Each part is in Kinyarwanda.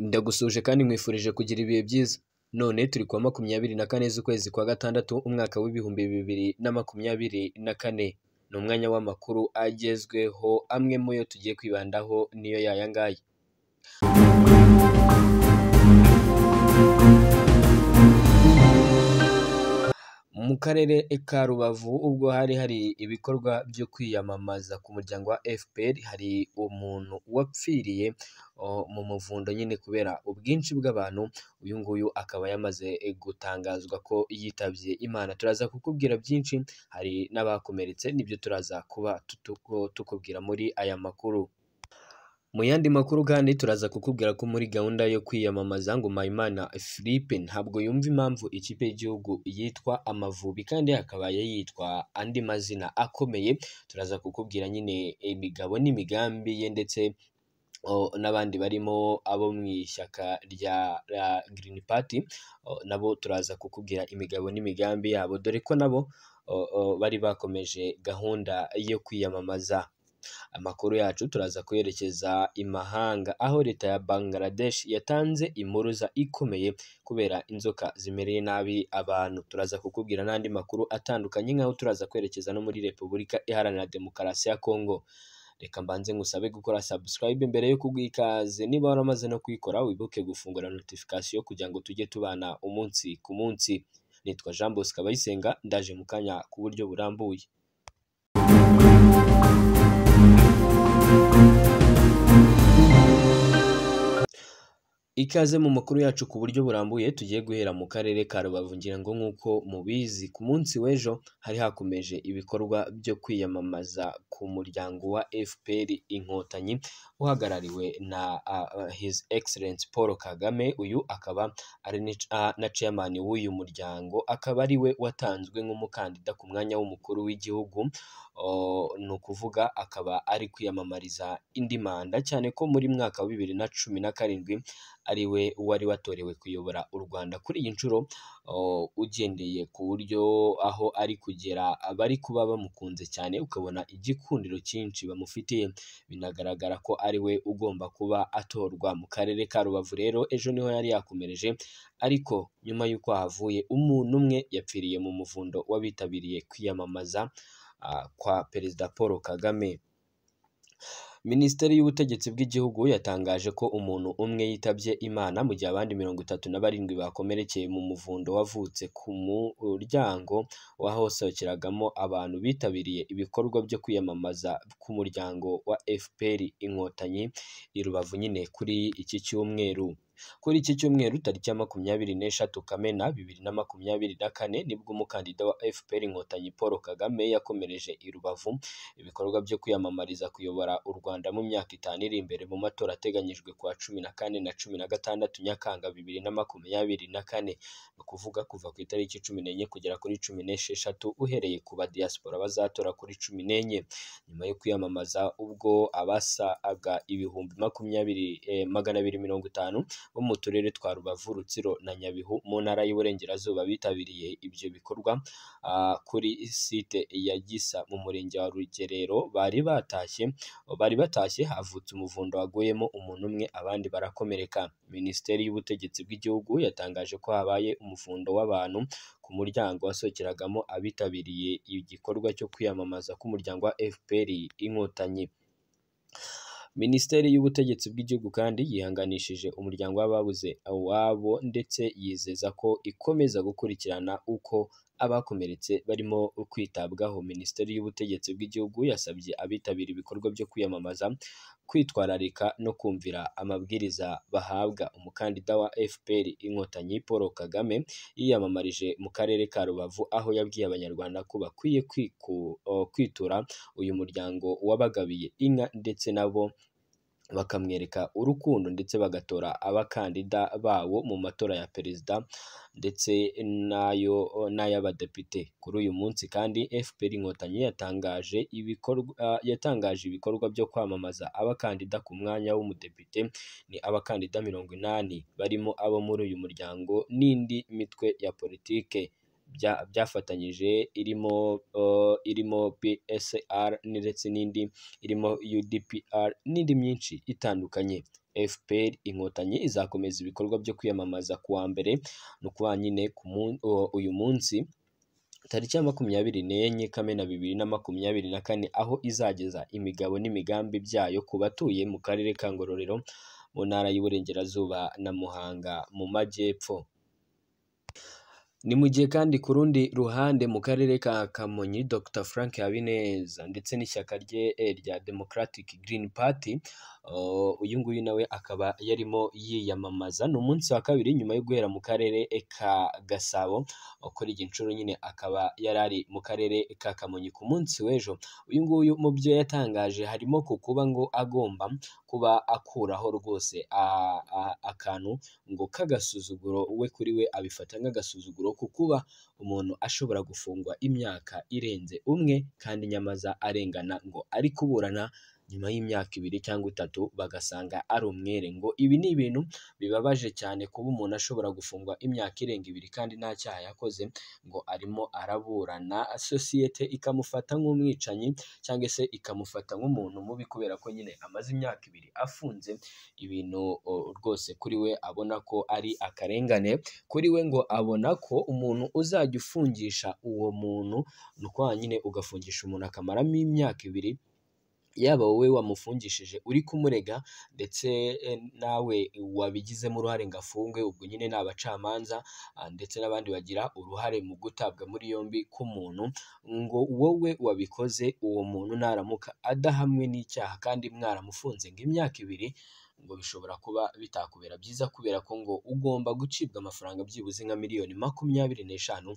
ndagusuhuje kandi nkwifurije kugira ibihe byiza none turi kuwa makumyabiri na kane z'ukwezi kwa gatandatu umwaka w'ibihumbi bibiri na makumyabiri na kane ni umwanya w'amakuru agezweho amwe mu yo tugiye kwibandaho niyo yaya ngaya mu karere ka rubavu ubwo hari hari ibikorwa byo kwiyamamaza ku muryango wa fpr hari umuntu wapfiriye o, mu muvundo nyine kubera ubwinshi bw'abantu uyu nguyu akaba yamaze gutangazwa ko yitabye imana turaza kukubwira byinshi hari n'abakomeretse nibyo turaza kuba tutuko- tukubwira muri aya makuru mu yandi makuru kandi turaza kukubwira ko muri gahunda yo kwiyamamaza ngo Mpayimana Philippe ntabwo yumva impamvu ikipe y'igihugu yitwa Amavubi kandi yakabaye yitwa andi mazina akomeye turaza kukubwira nyine imigabo n'imigambi ye ndetse o, n'abandi barimo abo mu ishyaka rya rya Green Party o, nabo turaza kukubwira imigabo n'imigambi yabo dore ko nabo o, o, bari bakomeje gahunda yo kwiyamamaza amakuru yacu turaza kuyerekeza imahanga aho leta ya Bangladesh yatanze impuruza ikomeye kubera inzoka zimereye nabi abantu turaza kukubwira n'andi makuru atandukanye nk'aho turaza kwerekeza no muri Repubulika Iharanira Demokarasi ya Kongo reka mbanze ngusabe gukora subscribe mbere yo kugwikaze niba waramaze no kuyikora wibuke gufungura notification kugira ngo tujye tubana umunsi ku munsi nitwa Jean Bosco Abayisenga ndaje mu kanya ku buryo burambuye Ikaze mu makuru yacu ku buryo burambuye tugiye guhera mu karere ka Rubavu ngira ngo nk'uko mubizi ku munsi w'ejo hari hakomeje ibikorwa byo kwiyamamaza ku muryango wa FPR inkotanyi uhagarariwe na ah, ah, His Excellence Paul Kagame uyu akaba ari ni- ah, na chairman w'uyu muryango akaba ari we watanzwe nk'umukandida ku mwanya w'umukuru w'igihugu Oh, ni ukuvuga akaba ari kwiyamamariza indi manda cyane ko muri mwaka wa bibiri na cumi na karindwi ariwe wari watorewe kuyobora u Rwanda kuri iyi nshuro oh, ugendeye ku buryo aho ari kugera abari kuba bamukunze cyane ukabona igikundiro cyinshi bamufitiye binagaragara ko ari we ugomba kuba atorwa mu karere ka Rubavu rero ejo niho yari yakomereje ariko nyuma y'uko havuye umuntu umwe yapfiriye mu muvundo w'abitabiriye kwiyamamaza ah, kwa Perezida Paul Kagame Minisiteri y'Ubutegetsi bw'Igihugu yatangaje ko umuntu umwe yitabye Imana mu gihe abandi mirongo itatu na barindwi bakomerekeye mu muvundo wavutse ku muryango w'ahosohokeragamo abantu bitabiriye ibikorwa byo kwiyamamaza ku muryango wa FPR Inkotanyi i Rubavu nyine kuri iki cyumweru. Kuri iki cyumweru tariki ya makumyabiri n'eshatu Kamena bibiri na makumyabiri na kane nibwo umukandida wa FPR Inkotanyi Paul Kagame yakomereje i Rubavu ibikorwa byo kwiyamamariza kuyobora u Rwanda mu myaka itanu iri imbere mu matora ateganyijwe kuwa cumi na kane na cumi na gatandatu Nyakanga bibiri na makumyabiri na kane ni ukuvuga kuva ku itariki cumi n'enye kugera kuri cumi n'esheshatu uhereye ku badiaspora bazatora kuri cumi n'enye nyuma yo kwiyamamaza ubwo abasaga ibihumbi makumyabiri eh, magana abiri mirongo itanu bo mu turere twa Rubavu Rutsiro na Nyabihu mu ntara y'Iburengerazuba bitabiriye ibyo bikorwa ah, kuri site ya Gisa mu murenge wa Rugerero bari batashye bari batashye havutse umuvundo waguyemo umuntu umwe abandi barakomereka Minisiteri y'Ubutegetsi bw'Igihugu yatangaje ko habaye umuvundo w'abantu ku muryango wasohokeragamo abitabiriye igikorwa cyo kwiyamamaza k'umuryango wa FPR Inkotanyi Minisiteri y'Ubutegetsi bw'Igihugu kandi yihanganishije umuryango w'ababuze awabo ndetse yizeza ko ikomeza gukurikirana uko abakomeretse barimo kwitabwaho. Minisiteri y'Ubutegetsi bw'Igihugu yasabye abitabira ibikorwa byo kwiyamamaza kwitwararika no kumvira amabwiriza bahabwa. Umukandida wa FPR Inkotanyi Paul Kagame yiyamamarije mu karere ka Rubavu aho yabwiye Abanyarwanda ko bakwiye kwiku, o, kwitura uyu muryango wabagabiye inka ndetse nabo bakamwereka urukundo ndetse bagatora abakandida bawo mu matora ya perezida ndetse n'ayo n'ay'abadepite kuri uyu munsi kandi FPR Inkotanyi yatangaje ibikorwa yatangaje ibikorwa byo kwamamaza abakandida ku mwanya w'umudepite ni abakandida mirongo inani barimo abo muri uyu muryango n'indi mitwe ya politike bya- byafatanyije irimo uh, irimo PSR ndetse n'indi irimo UDPR n'indi myinshi itandukanye FPR inkotanyi izakomeza ibikorwa byo kwiyamamaza ku wa mbere ni ukuvuga nyine ku mun- o- uyu munsi tariki ya makumyabiri n'enye kamena bibiri na makumyabiri na kane aho izageza imigabo n'imigambi byayo ku batuye mu karere ka Ngororero mu ntara y'Iburengerazuba na Muhanga mu majyepfo. Ni mu gihe kandi ku rundi ruhande mu karere ka Kamonyi Dr Frank Habineza ndetse n'ishyaka rye eh, rya Democratic Green Party oh, uyu nguyu nawe akaba yarimo yiyamamaza ni umunsi wa kabiri nyuma yo guhera mu karere ka Gasabo kuri iyi nshuro nyine akaba yari ari mu karere ka Kamonyi ku munsi w'ejo uyu nguyu mu byo yatangaje harimo ku kuba ngo agomba kuba akuraho rwose a- a- akantu ngo k'agasuzuguro we kuri we abifata nk'agasuzuguro ku kuba umuntu ashobora gufungwa imyaka irenze umwe kandi nyamaza arengana ngo ari kuburana nyuma y'imyaka ibiri cyangwa itatu bagasanga ari umwere ngo ibi ni ibintu bibabaje cyane kuba umuntu ashobora gufungwa imyaka irenga ibiri kandi nta cyaha yakoze ngo arimo araburana sosiyete ikamufata nk'umwicanyi cyangwa se ikamufata nk'umuntu mubi kubera ko nyine amaze imyaka ibiri afunze ibintu o, rwose kuri we abona ko ari akarengane kuri we ngo abona ko umuntu uzajya ufungisha uwo muntu ni uko nyine ugafungisha umuntu akamaramo imyaka ibiri yaba wowe wamufungishije uri kumurega ndetse eh, nawe wabigizemo uruhare ngo afungwe ubwo nyine ni abacamanza ah, ndetse n'abandi bagira uruhare mu gutabwa muri yombi k'umuntu ngo wowe wabikoze uwo muntu naramuka adahamwe n'icyaha kandi mwaramufunze ngo imyaka ibiri ngo bishobora kuba bitakubera byiza kubera ko ngo ugomba gucibwa amafaranga byibuze nka miliyoni makumyabiri n'eshanu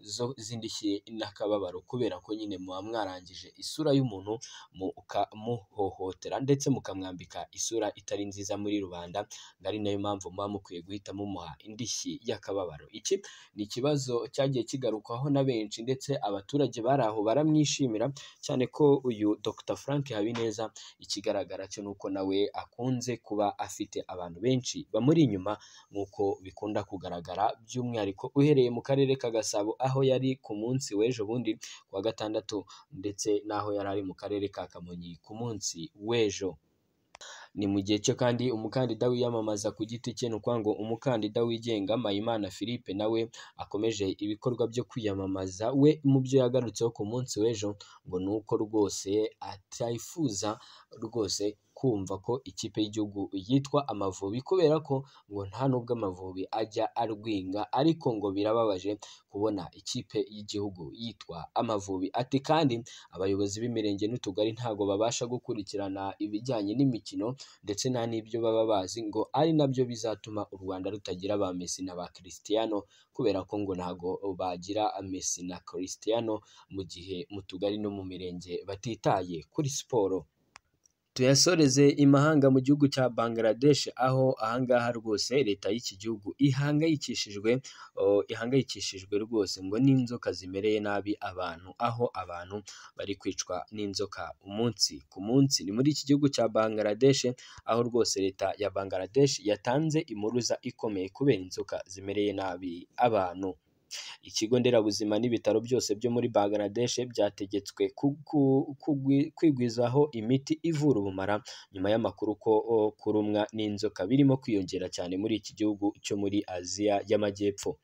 zo- zindishye n'akababaro kubera ko nyine muba mwarangije isura y'umuntu mukamuhohotera ndetse mukamwambika isura itari nziza muri rubanda ngo ari nayo mpamvu muba mukwiye guhita mumuha indishyi y'akababaro iki ni ikibazo cyagiye kigarukwaho na benshi ndetse abaturage bari aho baramwishimira cyane ko uyu Dr Frank Habineza ikigaragara cyo ni uko nawe akunze kuba afite abantu benshi bamuri inyuma nk'uko bikunda kugaragara by'umwihariko uhereye mu karere ka Gasabo aho yari ku munsi w'ejo bundi ku wa gatandatu ndetse n'aho yari ari mu karere ka Kamonyi ku munsi w'ejo ni mu gihe cyo kandi umukandida wiyamamaza ku giti cye ni ukuvuga ngo umukandida wigenga Mpayimana Philippe nawe akomeje ibikorwa byo kwiyamamaza we mu byo yagarutseho ku munsi w'ejo ngo ni uko rwose atifuza rwose kumva ko ikipe y'igihugu yitwa Amavubi kubera ko ngo nta nubwo Amavubi ajya arwinga ariko ngo birababaje kubona ikipe y'igihugu yitwa Amavubi ati kandi abayobozi b'imirenge n'utugari ntabwo babasha gukurikirana ibijyanye n'imikino ndetse nta n'ibyo baba bazi ngo ari nabyo bizatuma u Rwanda rutagira ba Messi na ba Cristiano kubera ko ngo ntabwo bagira Messi na Cristiano mu gihe mu tugari no mu mirenge batitaye kuri siporo tuyasoreze imahanga mu gihugu cya Bangladesh aho ahangaha rwose leta y'iki gihugu ihangayikishijwe oh, ihangayikishijwe rwose ngo n'inzoka zimereye nabi abantu aho abantu bari kwicwa n'inzoka umunsi ku munsi ni muri iki gihugu cya Bangladesh aho rwose leta ya Bangladesh yatanze impuruza ikomeye kubera inzoka zimereye nabi abantu ikigo nderabuzima n'ibitaro byose byo muri Bangladesh byategetswe ku- ku- kugwi- kwigwizaho imiti ivura ubumara nyuma y'amakuru ko o, kurumwa n'inzoka birimo kwiyongera cyane muri iki gihugu cyo muri Aziya y'Amajyepfo.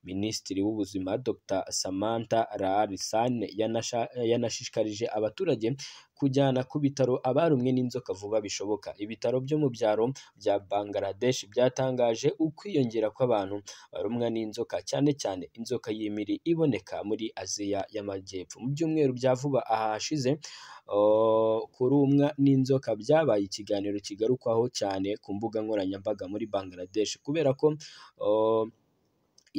Minisitiri w'Ubuzima Dr Samantha Raarisan yanasha- yanashishikarije abaturage kujyana ku bitaro abarumwe n'inzoka vuba bishoboka. Ibitaro byo mu byaro bya Bangladesh byatangaje ukwiyongera kw'abantu barumwa n'inzoka cyane cyane inzoka y'imiri iboneka muri Aziya y'Amajyepfo. Mu byumweru bya vuba aha hashize oh, kurumwa n'inzoka byabaye ikiganiro kigarukwaho cyane ku mbuga nkoranyambaga muri Bangladesh kubera ko oh,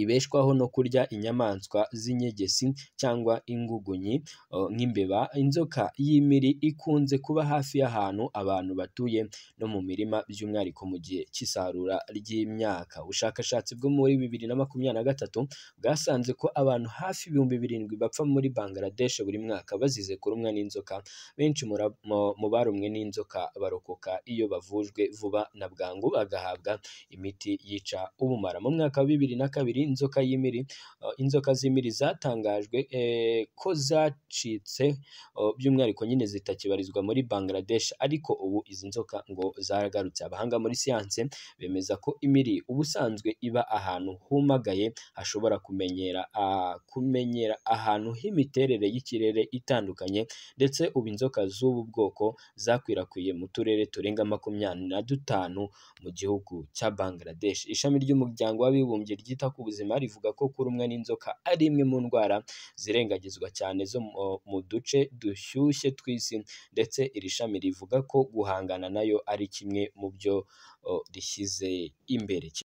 ibeshwaho no kurya inyamaswa z'inyegesi cyangwa ingugunyi uh, nk'imbeba inzoka y'imiri ikunze kuba hafi y'ahantu abantu batuye no mu mirima by'umwihariko mu gihe cy'isarura ry'imyaka ubushakashatsi bwo muri bibiri na makumyabiri na gatatu bwasanze ko abantu hafi ibihumbi birindwi bapfa muri Bangladesh buri mwaka bazize kurumwa n'inzoka benshi mura- mu- mu barumwe n'inzoka barokoka iyo bavujwe vuba na bwangu bagahabwa imiti yica ubumara mu mwaka wa bibiri na kabiri n'inzoka y'imiri eh, inzoka z'imiri zatangajwe eh, ko zacitse eh, by'umwihariko nyine zitakibarizwa muri Bangladesh ariko ubu izi nzoka ngo zaragarutse abahanga muri siyanse bemeza ko imiri ubusanzwe iba ahantu humagaye hashobora kumenyera ah, kumenyera ahantu h'imiterere y'ikirere itandukanye ndetse ubu inzoka z'ubu bwoko zakwirakwiye mu turere turenga makumyabiri na dutanu mu gihugu cya Bangladesh ishami ry'umuryango w'abibumbye ryita ku buzima rivuga ko kurumwa n'inzoka ari imwe mu ndwara zirengagizwa cyane zo mu- mu duce dushyushye tw'isi ndetse iri shami rivuga ko guhangana nayo ari kimwe mu byo o, rishyize imbere